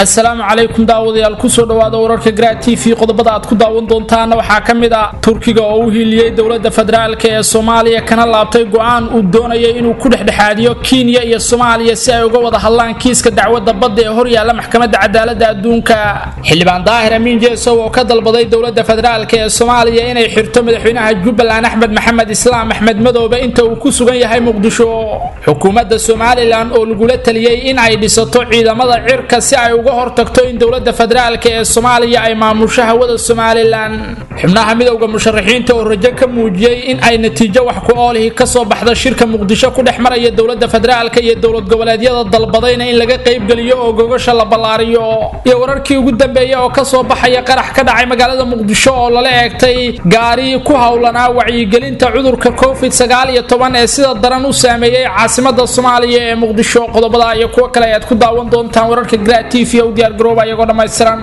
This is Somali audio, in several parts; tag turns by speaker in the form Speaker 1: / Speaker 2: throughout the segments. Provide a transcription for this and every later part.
Speaker 1: asalaamu calaykum daawadayaal kusoo dhawaada wararka gra t v qodobada aad ku daawan doontaana waxaa ka mid ah turkiga oo u hiiliyey dowladda federaalk ee soomaaliya kana laabtay go-aan uu doonayay inuu ku dhexdhexaadiyo kenya iyo soomaaliya si ay uga wada hadlaan kiiska dacwadda badda ee horyaalla maxkamadda cadaaladda adduunka xildhibaan daahir amiin jeesow oo ka dalbaday dowladda federaalk ee soomaaliya inay xirto madaxweynaha jubbaland axmed maxamed islaam axmed madoobe inta uu ku sugan yahay muqdisho xukuumadda somalilan oo lagula taliyey in ay dhisato ciidamada cirka si ay uga hortagto in dowladda federaalk ee soomaaliya ay maamusho hawada somalilan xubnaha midowda musharaxiinta oo rajo ka muujiyey in ay natiijo wax ku oolihi kasoo baxda shirka muqdisho ku dhex maraya dowladda federaalk iyo dowlad goboleedyada dalbadayna in laga qaybgeliyo oo gogasha la ballaariyo iyo wararkii ugu dambeeya oo kasoo baxaya qarax ka dhacay magaalada muqdisho oo lala eegtay gaari ku howlanaa wacyigelinta cudurka covid sagaal iyo toban ee sida daran u saameeyey caasimada soomaaliya ee muqdisho qodobada iyo kuwo kale ayaad ku daawan doontaan wararka gra t v u diyaar garooba iyagoo dhammaystiran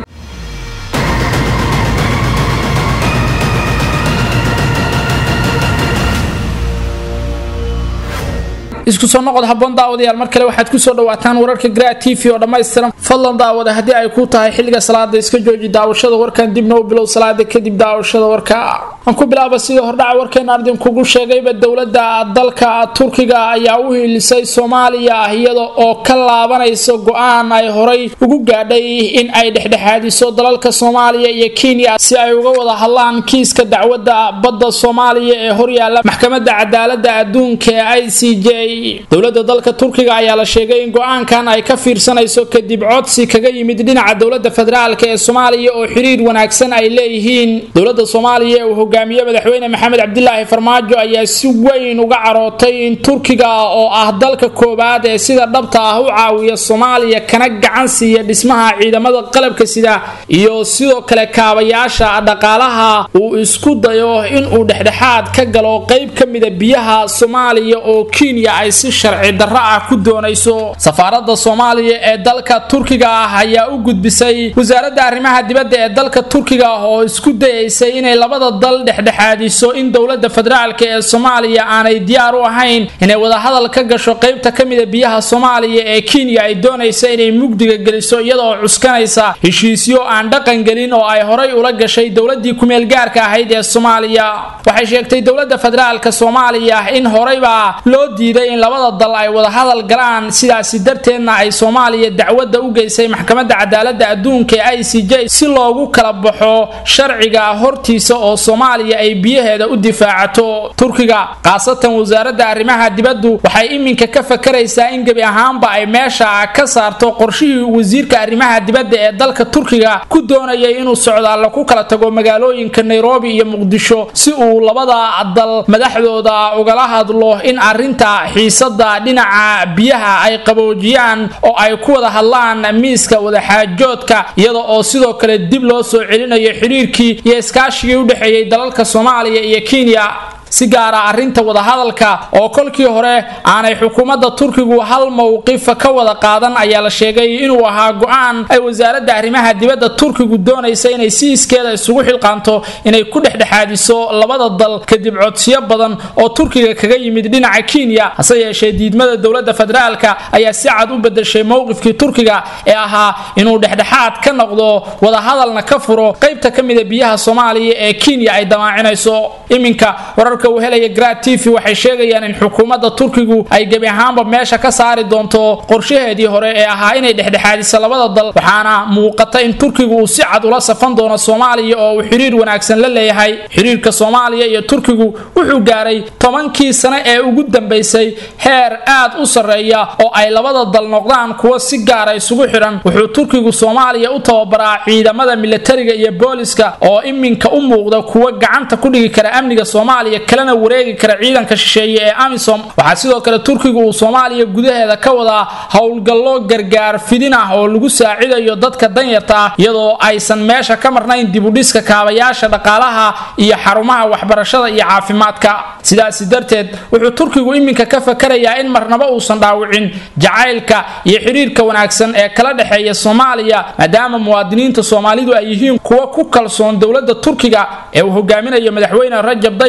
Speaker 1: isku soo noqod haboon daawadayaal mar kale waxaad kusoo dhawaataan wararka gra t v oo dhammaystiran fadlan daawada haddii ay ku tahay xilliga salaada iska jooji daawashada warkan dibna u bilow salaada kadib daawashada warka aan ku bilaaba sidii hordhaca warkeena ardinkugu sheegayba dowladda dalka turkiga ayaa u hiilisay soomaaliya iyada oo ka laabanaysa go-aan ay horay ugu gaadhay in ay dhexdhexaadiso dalalka soomaaliya iyo kenya si ay uga wada hadlaan kiiska dacwadda badda soomaaliya ee horyaalla maxkamadda cadaaladda adduunka ee i c j dowladda dalka turkiga ayaa la sheegay in go-aankan ay ka fiirsanayso kadib codsi kaga yimid dhinaca dowladda federaalk ee soomaaliya oo xiriir wanaagsan ay leeyihiin dowladda soomaaliya ee uu hogaamiye madaxweyne maxamed cabdilaahi farmaajo ayaa si weyn uga carootay in turkiga oo ah dalka koowaad ee sida dhabta ah u caawiya soomaaliya kana gacan siiya dhismaha ciidamada qalabka sida iyo sidoo kale kaabayaasha dhaqaalaha uu isku dayo inuu dhexdhexaad ka galo qeyb ka mida biyaha soomaaliya oo kenya ay si sharci darro ah ku doonayso safaaradda soomaaliya ee dalka turkiga ah ayaa u gudbisay wasaaradda arrimaha dibadda ee dalka turkiga ah oo isku dayaysay inay labada dal dhexdhexaadiso in dowladda federaalk ee soomaaliya aanay diyaar u ahayn inay wadahadal ka gasho qeybta ka mida biyaha soomaaliya ee kenya ay doonaysa inay mugdiga geliso iyadaoo cuskanaysa heshiisyo aan dhaqan gelin oo ay horay ula gashay dowladii kumeel gaarka ahayd ee soomaaliya waxay sheegtay dowladda federaalk soomaaliya in horeyba loo diiday in labada dal ay wada hadal galaan sidaasi darteedna ay soomaaliya dacwadda u geysay maxkamadda cadaaladda adduunka ee i c j si loogu kala baxo sharciga hortiisa oo soomaaliya ay biyaheeda u difaacato turkiga khaasatan wasaaradda arrimaha dibaddu waxay iminka ka fakaraysaa in gebi ahaanba ay meesha ka saarto qorshihii wasiirka arrimaha dibadda ee dalka turkiga ku doonayay inuu socdaallo ku kala tago magaalooyinka nairobi iyo muqdisho si uu labada dal madaxdooda ugala hadlo in arinta xiisada dhinaca biyaha ay qaboojiyaan oo ay ku wada hadlaan miiska wadaxaajoodka iyada oo sidoo kale dib loo soo celinayo xiriirkii iyo iskaashigii u dhexeeyey dalalka soomaaliya iyo kenya si gaara arrinta wadahadalka oo kolkii hore aanay xukuumadda turkigu hal mowqifa ka wada qaadan ayaa la sheegay inuu ahaa go-aan ay wasaaradda arrimaha dibadda turkigu doonaysa inay si iskeeda isugu xilqaanto inay ku dhexdhexaadiso labada dal kadib codsiyo badan oo turkiga kaga yimid dhinaca kenya hase yeeshee diidmada dowladda federaalka ayaa si cad u bedeshay mowqifkii turkiga ee ahaa inuu dhexdhexaad ka noqdo wadahadalna ka furo qaybta ka mida biyaha soomaaliya ee kenya ay damaacinayso iminka wararka uu helaya grad t v waxay sheegayaan in xukuumadda turkigu ay gebi ahaanba meesha ka saari doonto qorshaheedii hore ee ahaa inay dhexdhexaadiso labada dal waxaana muuqata in turkigu uu si cad ula safan doono soomaaliya oo uu xiriir wanaagsan la leeyahay xiriirka soomaaliya iyo turkigu wuxuu gaaray tobankii sane ee ugu dambaysay heer aad u sarreeya oo ay labada dal noqdaan kuwa si gaara isugu xidhan wuxuu turkigu soomaaliya u tababaraa ciidamada milatariga iyo booliska oo iminka u muuqda kuwa gacanta ku dhigi kara amniga soomaaliya kalena wareegi kara ciidanka shisheeye ee amisom waxaa sidoo kale turkigu uu soomaaliya gudaheeda ka wadaa howlgallo gargaar fidin ah oo lagu saacidayo dadka danyarta ah iyadoo aysan meesha ka marnayn dibudhiska kaabayaasha dhaqaalaha iyo xarumaha waxbarashada iyo caafimaadka sidaasi darteed wuxuu turkigu iminka ka fakarayaa in marnaba uusan dhaawicin jacaylka iyo xidhiirka wanaagsan ee kala dhexeeya soomaaliya maadaama muwaadiniinta soomaalidu ay yihiin kuwa ku kalsoon dowladda turkiga ee uu hogaaminayo madaxweyne rajab dayib ordogan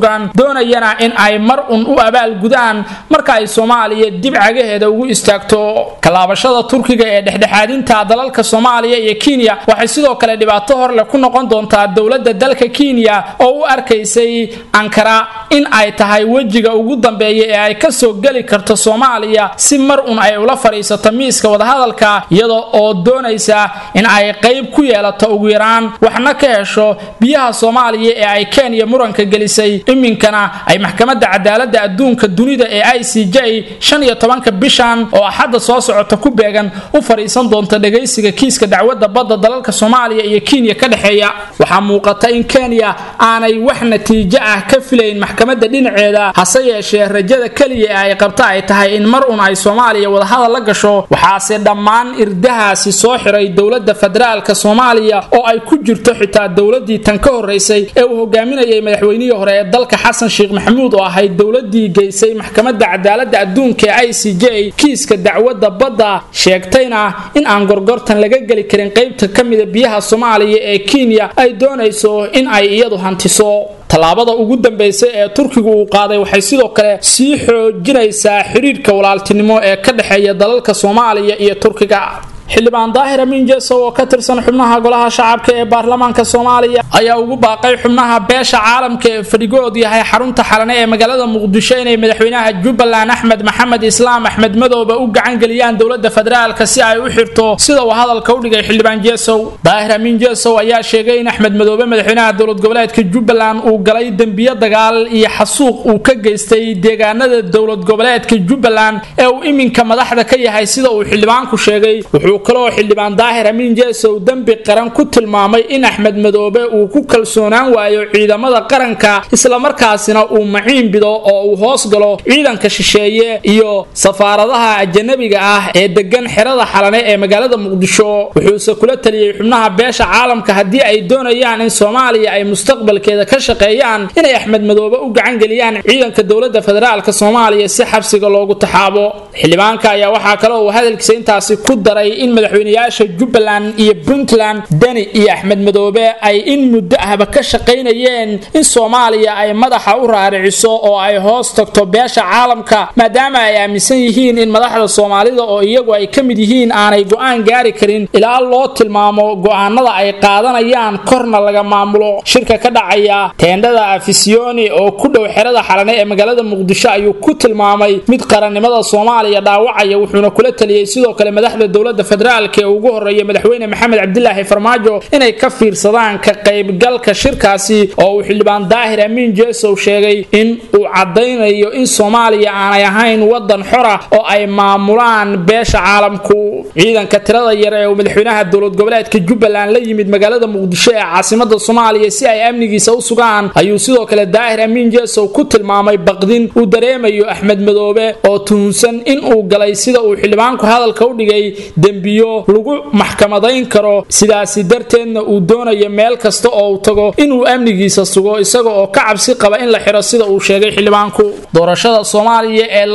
Speaker 1: xoogan doonayana in ay mar un u abaalgudaan marka ay soomaaliya dib cagaheeda ugu istaagto kalaabashada turkiga ee dhexdhexaadinta dalalka soomaaliya iyo kenya waxay sidoo kale dhibaato horleh ku noqon doontaa dowladda dalka kenya oo u arkaysay ankara in ay tahay wejiga ugu dambeeya ee ay kasoo geli karto soomaaliya si mar un ay ula fadhiisato miiska wadahadalka iyada oo doonaysa in ay qayb ku yeelato ugu yaraan waxna ka hesho biyaha soomaaliya ee ay kenya muranka gelisay iminkana ay maxkamadda cadaaladda adduunka dunida ee i c j shan iyo tobanka bishan oo axadda soo socota ku beegan u fadhiisan doonta dhagaysiga kiiska dacwadda badda dalalka soomaaliya iyo kenya ka dhexeeya waxaa muuqata in kenya aanay wax natiijo ah ka filayn maxkamadda dhinaceeda hase yeeshee rajada keliya ee ay qabta ay tahay in mar un ay soomaaliya wadahadal la gasho waxaase dhammaan irdahaasi soo xiray dowladda federaalka soomaaliya oo ay ku jirto xitaa dowladii tan ka horeysay ee uu hogaaminayay madaxweynihii hore ee dalka xasan sheekh maxamuud oo ahayd dowladii geysay maxkamadda cadaaladda adduunka ee i c j kiiska dacwadda badda sheegtayna in aan gorgortan laga geli karin qaybta ka mida biyaha soomaaliya ee kenya ay doonayso in ay iyadu hantiso tallaabada ugu dambaysa ee turkigu uu qaaday waxay sidoo kale sii xoojinaysaa xidhiidhka walaaltinimo ee ka dhexeeya dalalka soomaaliya iyo turkiga xildhibaan daahir amiin jeesow oo ka tirsan xubnaha golaha shacabka ee baarlamaanka soomaaliya ayaa ugu baaqay xubnaha beesha caalamka ee fadhigood yahay xarunta xalane ee magaalada muqdisho inay madaxweynaha jubbaland axmed maxamed islaam axmed madowba u gacangeliyaan dowlada federaalka si ay u xirto sida uu hadalka u dhigay xildhibaan jeesow daahir amiin jeesow ayaa sheegay in axmed madoobe madaxweynaha dowlad goboleedka jubbaland uu galay dembiyo dagaal iyo xasuuq uu ka geystay deegaanada dowlad goboleedka jubbaland ee uu iminka madaxda ka yahay sida uu xildhibaanku sheegay wuxuu kaloo xildhibaan daahir amiin jeesow dembi qaran ku tilmaamay in axmed madoobe uu ku kalsoonaan waayo ciidamada qaranka islamarkaasina uu maciin bido oo uu hoos galo ciidanka shisheeye iyo safaaradaha ajanabiga ah ee degan xerada xalane ee magaalada muqdisho wuxuuse kula taliyey xubnaha beesha caalamka haddii ay doonayaan in soomaaliya ay mustaqbalkeeda ka shaqeeyaan inay axmed madoobe u gacangeliyaan ciidanka dowlada federaalk soomaaliya si xabsiga loogu taxaabo xildhibaanka ayaa waxaa kale uu hadalkiisa intaasi ku daray in madaxweynayaasha jubbaland iyo puntland deni iyo axmed madoobe ay in muddo ahba ka shaqaynayeen in soomaaliya ay madaxa u raariciso oo ay hoos tagto beesha caalamka maadaama ay aaminsan yihiin in madaxda soomaalida oo iyagu ay ka mid yihiin aanay go-aan gaari karin ilaa loo tilmaamo go-aanada ay qaadanayaan korna laga maamulo shirka ka dhacaya teendhada afisiyoni oo ku dhow xerada xalane ee magaalada muqdisho ayuu ku tilmaamay mid qarannimada soomaaliya dhaawacaya wuxuuna kula taliyey sidoo kale madaxda dowlada federaalk ee ugu horeeya madaxweyne maxamed cabdilaahi farmaajo inay ka fiirsadaan ka qaybgalka shirkaasi oo uu xildhibaan daahir amiin jeesow sheegay in uu caddaynayo in soomaaliya aanay ahayn wadan xora oo ay maamulaan beesha caalamku ciidanka tirada yar ee uu madaxweynaha dowlad goboleedka jubbaland la yimid magaalada muqdisho ee caasimada soomaaliya si ay amnigiisa u sugaan ayuu sidoo kale daahir amiin jeesow ku tilmaamay baqdin uu dareemayo axmed madoobe oo tuhunsan in uu galay sida uu xildhibaanku hadalka u dhigay dembiyo lagu maxkamadayn karo sidaasi darteedna uu doonayo meel kasta oo uu tago inuu amnigiisa sugo isaga oo ka cabsi qaba in la xiro sida uu sheegay xildhibaanku doorashada soomaaliya ee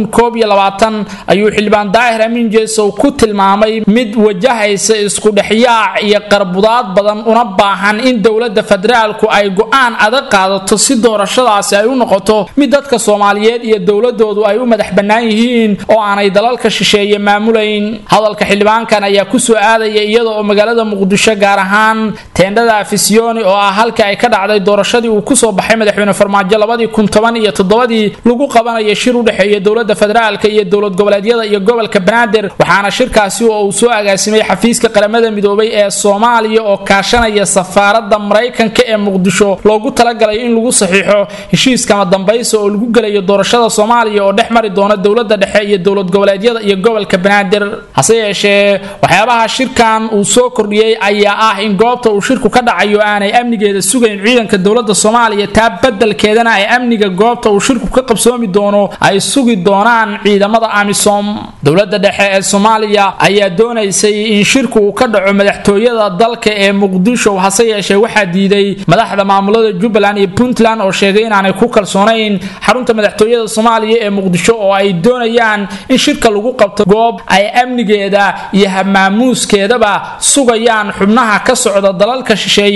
Speaker 1: ayuu xildhibaan daahir amiin jeesow ku tilmaamay mid wajahaysa isku dhexyaac iyo qarbudaad badan una baahan in dowlada federaalku ay go-aan adag qaadato si doorashadaasi ay u noqoto mid dadka soomaaliyeed iyo dowladoodu ay u madax bannaan yihiin oo aanay dalalka shisheeye maamulayn hadalka xildhibaankan ayaa kusoo aadaya iyada oo magaalada muqdisho gaar ahaan teendhada afisiyoni oo ah halkii ay ka dhacday doorashadii uu kusoo baxay madaxweyne farmaajo labadii kun toban iyo toddobadii lagu qabanayo shir u dhexeeya dowlada federaalka iyo dowlad goboleedyada iyo gobolka banaadir waxaana shirkaasi oo uu soo agaasimay xafiiska qaramada midoobay ee soomaaliya oo kaashanaya safaarada maraykanka ee muqdisho loogu talagalay in lagu saxiixo heshiiskama dambaysa oo lagu gelayo doorashada soomaaliya oo dhex mari doona dowlada dhexe iyo dowlad goboleedyada iyo gobolka banaadir hase yeeshee waxyaabaha shirkan uu soo kordhiyey ayaa ah in goobta uu shirku ka dhacayo aanay amnigeeda sugayn ciidanka dowlada soomaaliya taa badelkeedana ay amniga goobta uu shirku ka qabsoomi doono ay sugi doonaan ciidamada amisom dowlada dhexe ee soomaaliya ayaa doonaysay in shirku uu ka dhaco madaxtooyada dalka ee muqdisho hase yeeshee waxaa diiday madaxda maamulada jubbaland iyo puntland oo sheegay inaanay ku kalsoonayn xarunta madaxtooyada soomaaliya ee muqdisho oo ay doonayaan in shirka lagu qabto goob ay amnigeeda iyo hamaamuuskeedaba sugayaan xubnaha ka socda dalalka shisheeye iyo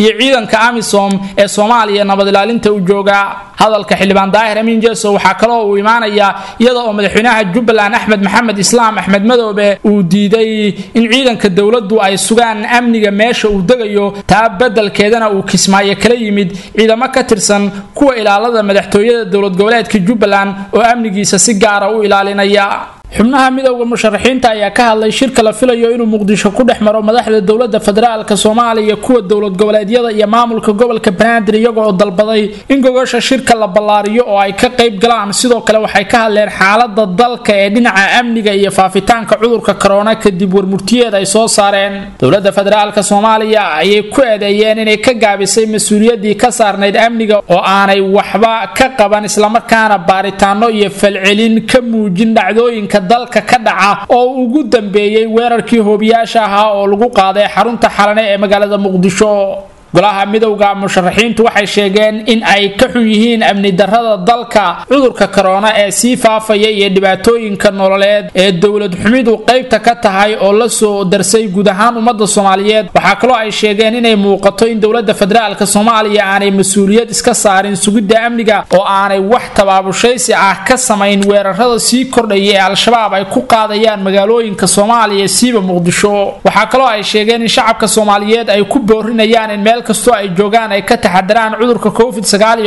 Speaker 1: iyo ciidanka amisom ee soomaaliya nabad ilaalinta u jooga hadalka xildhibaan daahir amiin jeeso waxaa kaloo uu imaanayaa iyada oo madaxweynaha jubbaland axmed maxamed islaam axmed madoobe uu diiday in ciidanka dowladdu ay sugaan amniga meesha uu degayo taa beddelkeedana uu kismaayo kala yimid ciidamo ka tirsan kuwa ilaalada madaxtooyada dowlad goboleedka jubbaland oo amnigiisa si gaara u ilaalinaya xubnaha midowda musharaxiinta ayaa ka hadlay shirka la filayo inuu muqdisho ku dhex maro madaxda dowlada federaalka soomaaliya kuwa dowlad goboleedyada iyo maamulka gobolka banaadir iyaga oo dalbaday in gogosha shirka la ballaariyo oo ay ka qayb galaan sidoo kale waxay ka hadleen xaalada dalka ee dhinaca amniga iyo faafitaanka cudurka korona kadib warmurtiyeed ay soo saareen dowlada federaalka soomaaliya ayay ku eedeeyeen inay ka gaabisay mas-uuliyadii ka saarnayd amniga oo aanay waxba ka qaban islamarkaana baaritaano iyo falcelin ka muujin dhacdooyinka dalka ka dhaca oo ugu dambeeyey weerarkii hoobiyaasha ahaa oo lagu qaaday xarunta xalane ee magaalada muqdisho golaha midowda musharaxiintu waxay sheegeen in ay ka xun yihiin amni darrada dalka cudurka korona ee sii faafaya iyo dhibaatooyinka nololeed ee dowlad xumidu qaybta ka tahay oo la soo darsay guud ahaan ummadda soomaaliyeed waxaa kaloo ay sheegeen inay muuqato in dowladda federaalka soomaaliya aanay mas-uuliyad iska saarin sugidda amniga oo aanay wax tabaabushaysi ah ka samayn weerarada sii kordhaya ee al-shabaab ay ku qaadayaan magaalooyinka soomaaliya siiba muqdisho waxaa kaloo ay sheegeen in shacabka soomaaliyeed ay ku boorinayaan in meel kastoo ay joogaan ay ka taxadaraan cudurka covid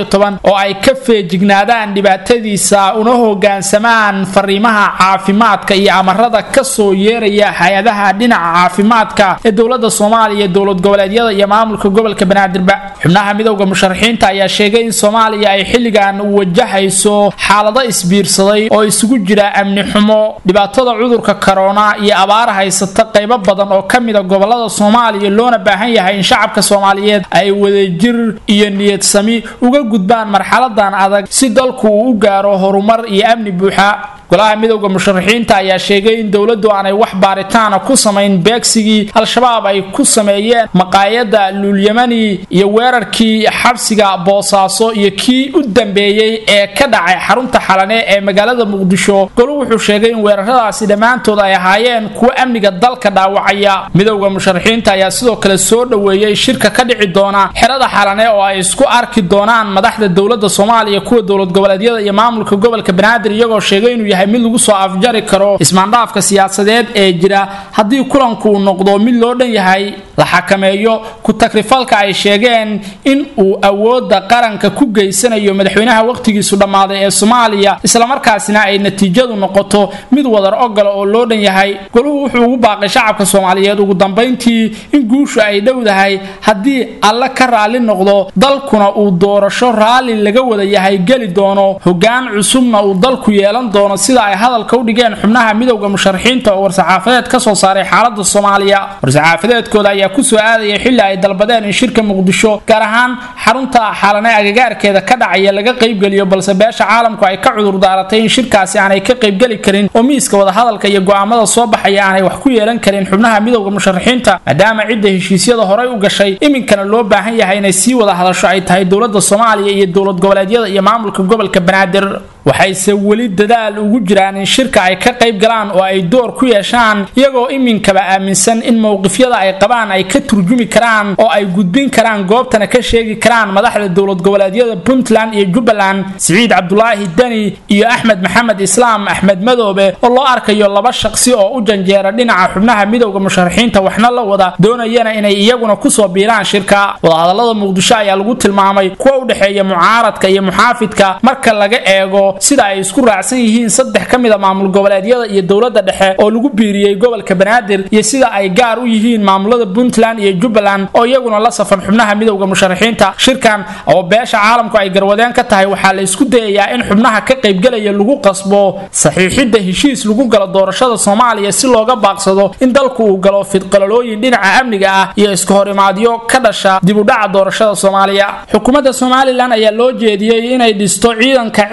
Speaker 1: oo ay ka feejignaadaan dhibaatadiisa una hogaansamaan fariimaha caafimaadka iyo amarada kasoo yeeraya hay-adaha dhinaca caafimaadka ee dowlada soomaaliya dowlad goboleedyada iyo maamulka gobolka banaadirba xubnaha midowda musharaxiinta ayaa sheegay in soomaaliya ay xilligan wajahayso xaalado isbiirsaday oo isugu jira amni xumo dhibaatada cudurka korona iyo abaar haysata qaybo badan oo kamida gobolada soomaaliya loona baahan yahay in shacabka soomaaliyeed ay wadajir iyo niyad sami uga gudbaan marxaladan adag si dalku uu u gaaro horumar iyo amni buuxa golaha midowda musharaxiinta ayaa sheegay in dowladdu aanay wax baaritaana ku samayn beegsigii al-shabaab ay ku sameeyeen maqaayada luulyamani iyo weerarkii xabsiga boosaaso iyo kii u dambeeyey ee ka dhacay xarunta xalane ee magaalada muqdisho golu wuxuu sheegay in weeraradaasi dhammaantood ay ahaayeen kuwo amniga dalka dhaawacaya midowda musharaxiinta ayaa sidoo kale soo dhoweeyey shirka ka dhici doona xerada xalane oo ay isku arki doonaan madaxda dowlada soomaaliya kuwa dowlad goboleedyada iyo maamulka gobolka banaadir iyagoo sheegay inuu yahay mid lagu soo afjari karo ismaandhaafka siyaasadeed ee jira haddii kulanku uu noqdo mid loo dhan yahay la xakameeyo ku-takrifalka ay sheegeen in uu awooda qaranka ku geysanayo madaxweynaha wakhtigiisu dhammaaday ee soomaaliya islamarkaasina ay natiijadu noqoto mid wadar ogola oo loo dhan yahay goluhu wuxuu ugu baaqay shacabka soomaaliyeed ugu dambayntii in guushu ay dhowdahay haddii alle ka raalli noqdo dalkuna uu doorasho raalli laga wada yahay geli doono hogaan cusubna uu dalku yeelan doono sida ay hadalka u dhigeen xubnaha midowda musharaxiinta oo war-saxaafadeed ka soo saaray xaalada soomaaliya war-saxaafadeedkooda ayaa kusoo aadaya xilli ay dalbadeen in shirka muqdisho gaar ahaan xarunta xaalane agagaarkeeda ka dhacaya laga qaybgeliyo balse beesha caalamku ay ka cudur daaratay in shirkaasi aanay ka qaybgeli karin oo miiska wadahadalka iyo go'aamada soo baxaya aanay wax ku yeelan karin xubnaha midowda musharaxiinta maadaama cidda heshiisyada horay u gashay iminkana loo baahan yahay inay sii wada hadasho ay tahay dowlada soomaaliya iyo dowlad goboleedyada iyo maamulka gobolka banaadir waxayse weli dadaal ugu jiraan in shirka ay ka qayb galaan oo ay door ku yeeshaan iyagoo iminkaba aaminsan in mowqifyada ay qabaan ay ka turjumi karaan oo ay gudbin karaan goobtana ka sheegi karaan madaxda dowlad goboleedyada puntland iyo jubbaland siciid cabdulaahi deni iyo axmed maxamed islaam axmed madoobe oo loo arkayo laba shaqsi oo u janjeera dhinaca xubnaha midowda musharaxiinta waxna la wada doonayana inay iyaguna kusoo biiraan shirka wadahadalada muqdisho ayaa lagu tilmaamay kuwa u dhexeeya mucaaradka iyo muxaafidka marka laga eego sida ay isku raacsan yihiin saddex ka mid a maamul goboleedyada iyo dowladda dhexe oo lagu biiriyey gobolka banaadir iyo sida ay gaar u yihiin maamulada puntland iyo jubbaland oo iyaguna la safan xubnaha midowda musharaxiinta shirkan oo beesha caalamku ay garwadeen ka tahay waxaa la isku dayayaa in xubnaha ka qaybgelaya lagu qasbo saxiixidda heshiis lagu galo doorashada soomaaliya si looga baaqsado in dalku uu galo fidqalalooyin dhinaca amniga ah iyo iska horimaadyo ka dhasha dibudhaca doorashada soomaaliya xukuumadda somalilan ayaa loo jeediyey inay dhisto ciidanka cirka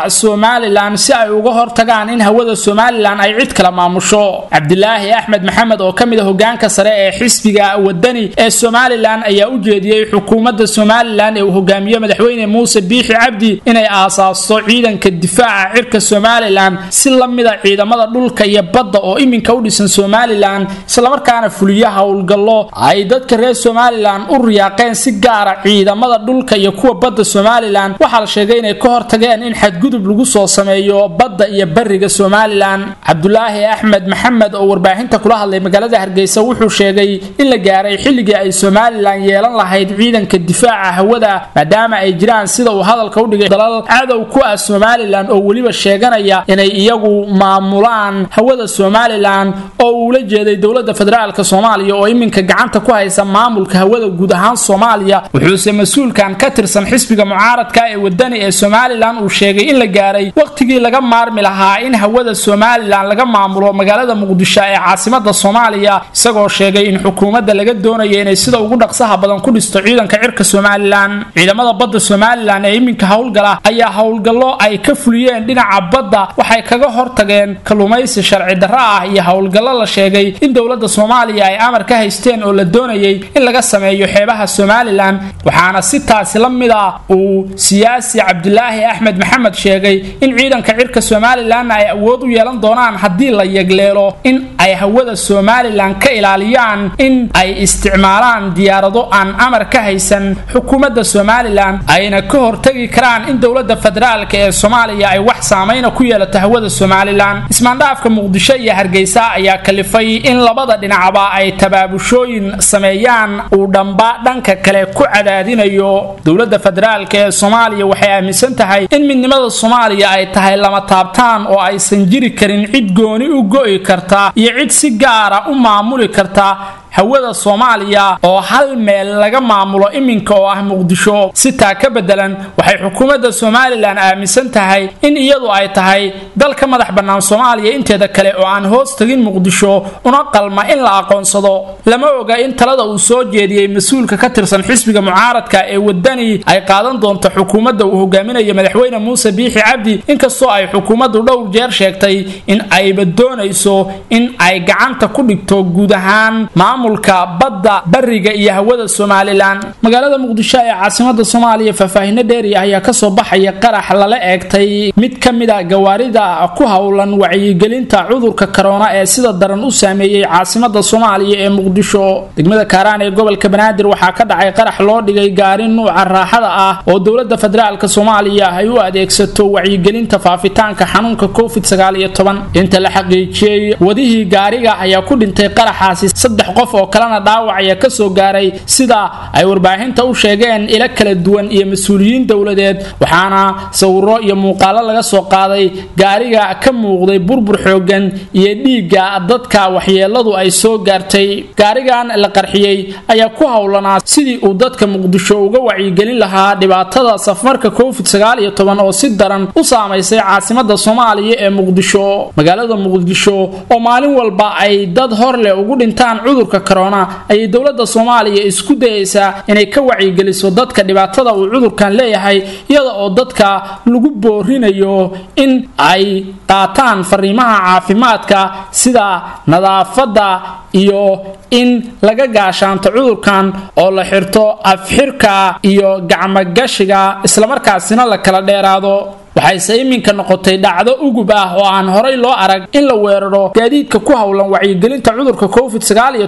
Speaker 1: somalilan si ay uga hortagaan in hawada somalilan ay cid kala maamusho cabdilaahi axmed maxamed oo ka mid a hogaanka sare ee xisbiga wadani ee somalilan ayaa u jeediyey xukuumadda somalilan ee uu hogaamiye madaxweyne muuse biixi cabdi inay aasaasto ciidanka difaaca cirka somalilan si la mida ciidamada dhulka iyo badda oo iminka u dhisan somalilan islamarkaana fuliya howlgallo ay dadka reer somalilan u riyaaqeen si gaara ciidamada dhulka iyo kuwa badda somalilan waxaa la sheegay inay ka hortageen in xadgudub lagu soo sameeyo badda iyo bariga somalilan cabdulaahi axmed maxamed oo warbaahinta kula hadlay magaalada hargeysa wuxuu sheegay in la gaaray xilligii ay somalilan yeelan lahayd ciidanka difaaca hawada maadaama ay jiraan sida uu hadalka u dhigay dalal cadow ku ah somalilan oo weliba sheeganaya inay iyagu maamulaan hawada somalilan oo uula jeeday dowlada federaalk soomaaliya oo iminka gacanta ku haysa maamulka hawada guud ahaan soomaaliya wuxuuse mas-uulkan ka tirsan xisbiga mucaaradka ee wadani ee somalilan uu sheegay in la gaaray waqtigii laga maarmi lahaa in hawada somalilan laga maamulo magaalada muqdisho ee caasimada soomaaliya isagoo sheegay in xukuumadda laga doonayo inay sida ugu dhaqsaha badan ku dhisto ciidanka cirka somalilan ciidamada badda somalilan ee iminka howlgala ayaa howlgallo ay ka fuliyeen dhinaca badda waxay kaga hortageen kalluumaysi sharci darro ah iyo howlgallo la sheegay in dowladda soomaaliya ay amar ka haysteen oo la doonayay in laga sameeyo xeebaha somalilan waxaana si taasi la mid ah uu siyaasi cabdilaahi axmed maxamed sheegay in ciidanka cirka somalilanna ay awood u yeelan doonaan haddii la yegleelo in ay hawada somalilan ka ilaaliyaan in ay isticmaalaan diyaarado aan amar ka haysan xukuumadda somalilan ayna ka hortagi karaan in dowlada federaalk ee soomaaliya ay wax saameyna ku yeelato hawada somalilan ismaandhaafka muqdisho iyo hargeysa ayaa kalifay in labada dhinacba ay tabaabushooyin sameeyaan uu dhamba dhanka kale ku cadaadinayo dowlada federaalk ee soomaaliya waxay aaminsan tahay in midnimada soomaaliya ay tahay lama taabtaan oo aysan jiri karin cid gooni u go'i karta iyo cid si gaara u maamuli karta hawada soomaaliya oo hal meel laga maamulo iminka oo ah muqdisho si taa ka bedelan waxay xukuumadda somalilan aaminsan tahay in iyadu ay tahay dal ka madax bannaan soomaaliya inteeda kale oo aan hoos tagin muqdisho una qalma in la aqoonsado lama oga in talada uu soo jeediyey mas-uulka ka tirsan xisbiga mucaaradka ee wadani ay qaadan doonto xukuumadda uu hogaaminayo madaxweyne muuse biixi cabdi inkastoo ay xukuumaddu dhowr jeer sheegtay in ayba doonayso in ay gacanta ku dhigto guud ahaan maamulka badda bariga iyo hawada somalilan magaalada muqdisho ee caasimada soomaaliya faahfaahino dheeri ah ayaa kasoo baxaya qarax lala eegtay mid ka mid a gawaarida ku howlan wacyigelinta cudurka korona ee sida daran u saameeyey caasimada soomaaliya ee muqdisho degmada kaaraan ee gobolka banaadir waxaa ka dhacay qarax loo dhigay gaari nuuca raaxada ah oo dowlada federaalk soomaaliya ay u adeegsato wacyigelinta faafitaanka xanuunka covid inta la xaqiijiyey wadihii gaariga ayaa ku dhintay qaraxaasi saddex qof oo kalena dhaawacaya kasoo gaaray sida ay warbaahinta u sheegeen ilo kala duwan iyo mas-uuliyiin dowladeed waxaana sawiro iyo muuqaalo laga soo qaaday gaariga ka muuqday burbur xoogan iyo dhiigga dadka waxyeeladu ay soo gaartay gaarigan la qarxiyey ayaa ku howlanaa sidii uu dadka muqdisho uga wacyigelin lahaa dhibaatada safmarka covid oo si daran u saamaysay caasimada soomaaliya ee muqdisho magaalada muqdisho oo maalin walba ay dad hor leh ugu dhintaan cudurka korona ayay dowlada soomaaliya isku dayaysaa inay ka wacyigeliso dadka dhibaatada uu cudurkan leeyahay iyada oo dadka lagu boorinayo in ay qaataan fariimaha caafimaadka sida nadaafada iyo in laga gaashaanto cudurkan oo la xirto afxirka iyo gacmogashiga islamarkaasina la kala dheeraado waxayse iminka noqotay dhacdo ugub ah oo aan horay loo arag in la weeraro gaadiidka ku howlan wacyigelinta cudurka covid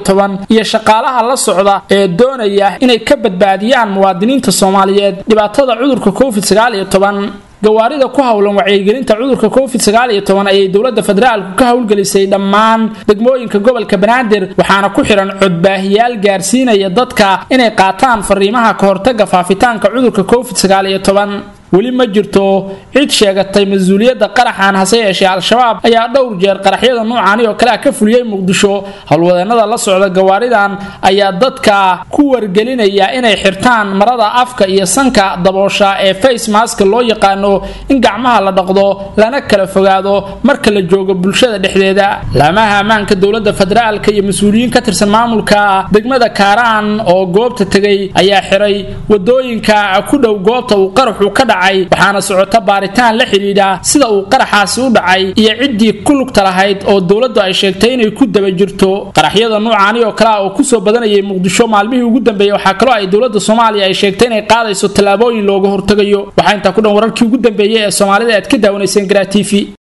Speaker 1: iyo shaqaalaha la socda ee doonaya inay ka badbaadiyaan muwaadiniinta soomaaliyeed dhibaatada cudurka covid gawaarida ku howlan wacyigelinta cudurka covid ayay dowlada federaalku ka howlgelisay dhammaan degmooyinka gobolka banaadir waxaana ku xihan codbaahiyaal gaarsiinaya dadka inay qaataan fariimaha kahortaga faafitaanka cudurka covid weli ma jirto cid sheegatay mas-uuliyadda qaraxan hase yeeshee al-shabaab ayaa dhowr jeer qaraxyada nuucaani oo kale ah ka fuliyey muqdisho howlwadeenada la socda gawaaridan ayaa dadka ku wargelinaya inay xirtaan marada afka iyo sanka daboosha ee face maska loo yaqaano in gacmaha la dhaqdo lana kala fogaado marka la joogo bulshada dhexdeeda laamaha ammaanka dowlada federaalka iyo mas-uuliyiin ka tirsan maamulka degmada kaaraan oo goobta tegay ayaa xiray wadooyinka ku dhow goobta uu qaraxu ka dhacay dhacay waxaana socota baaritaan la xidhiidha sida uu qaraxaasi u dhacay iyo ciddii ku lugta lahayd oo dowladdu ay sheegtay inay ku daba jirto qaraxyada nuucaani oo kale ah oo kusoo badanayay muqdisho maalmihii ugu dambeeyey waxaa kaloo ay dowladda soomaaliya ay sheegtay inay qaadayso tallaabooyin looga hortagayo waxaa intaa ku dhan wararkii ugu dambeeyey ee soomaalida aad ka daawanayseen garaa t v